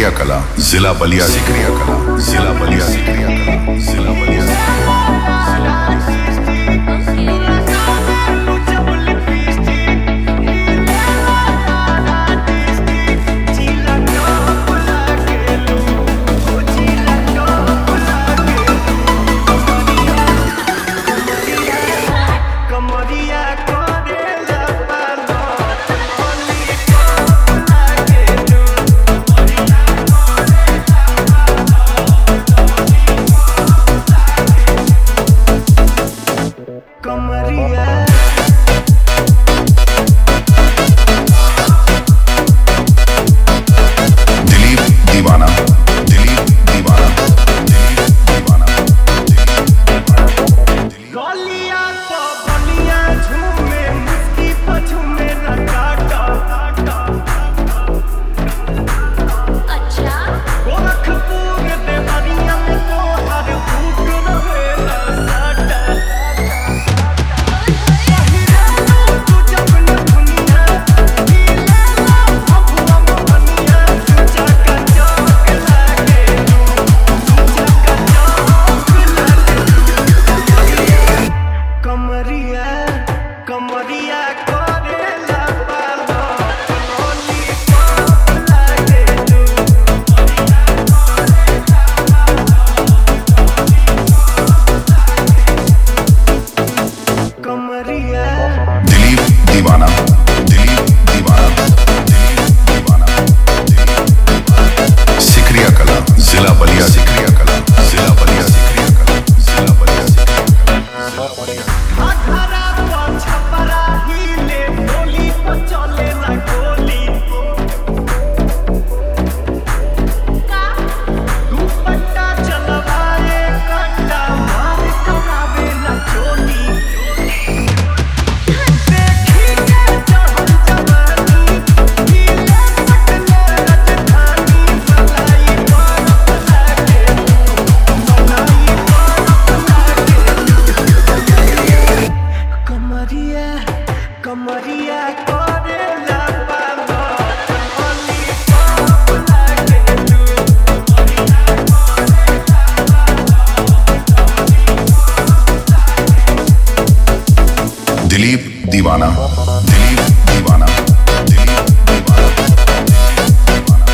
सिकरिया कला जिला बलिया सिकरिया कला जिला बलिया सिकरिया कला जिला बलिया जिला बलिया कमरिया करेला पालो कमरिया दिलीप दीवाना दिलीप दीवाना दिलीप दीवाना दिलीप दीवाना दिलीप गलिया तो बलिया झूमे मुस्की पछूमे रकाटा अच्छा गोरखपुर देवरिया में तो हर फूट रहेला साटा पहिरालू तू जब न दुनिया नीला भभुआ मोहनिया तू जाका चौक लागे तू जाका चौक लागे कमरिया कमरिया करेला पालो ओली पाप लागे तू कमरिया दिलीप दीवाना दिलीप दीवाना दिलीप दीवाना दिलीप दीवाना सिकरिया कला जिला बलिया सिकरिया कला जिला बलिया सिकरिया कला जिला बलिया सिकरिया कला जिला बलिया अठारा तो छपरा हिले गोली पर चले ना गोली का दुपट्टा चलवाए कट्टा मार करावे ना चोली देखी के चढ़ल जवानी हिले सकले राजधानी मलाई बरफ लागे मलाई बरफ लागे कमरिया कमरिया करेला पालो ओली पाप लागे तू दिलीप दीवाना दिलीप दीवाना दिलीप दीवाना दिलीप दीवाना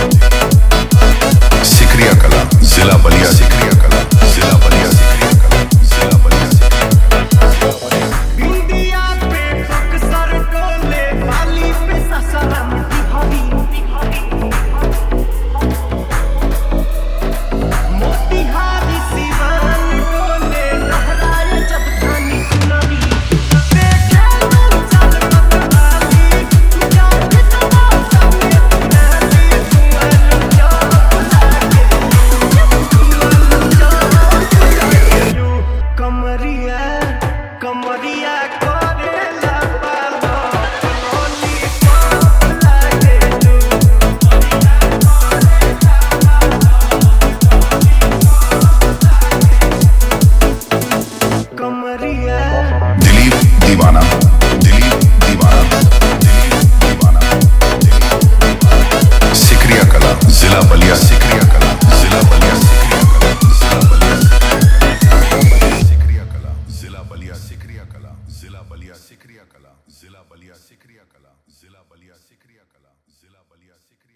सिकरिया कला जिला बलिया सिकरिया कला जिला बलिया सिकरिया कला जिला बलिया सिकरिया कला इंडिया पे बक्सर डोले बाली पे ससरम बिहारी मोतिहारी सिवान डोले लहराए जब थानी सुनामी देखे लो चल मतवाली जाके तो सामने नाली तुअल चौक लागे तुअल चौक लागे कमरिया कमरिया करेला पालो ओली पाप लागे तू कमरिया दिलीप दीवाना दिलीप दीवाना दिलीप दीवाना दिलीप दीवाना सिकरिया कला जिला बलिया सिकरिया कला जिला बलिया सिकरिया कला जिला बलिया सिकरिया कला जिला बलिया सिकरिया कला जिला बलिया सिकरिया कला जिला बलिया सिकरिया कला जिला बलिया सिकरिया कला जिला बलिया सिकरिया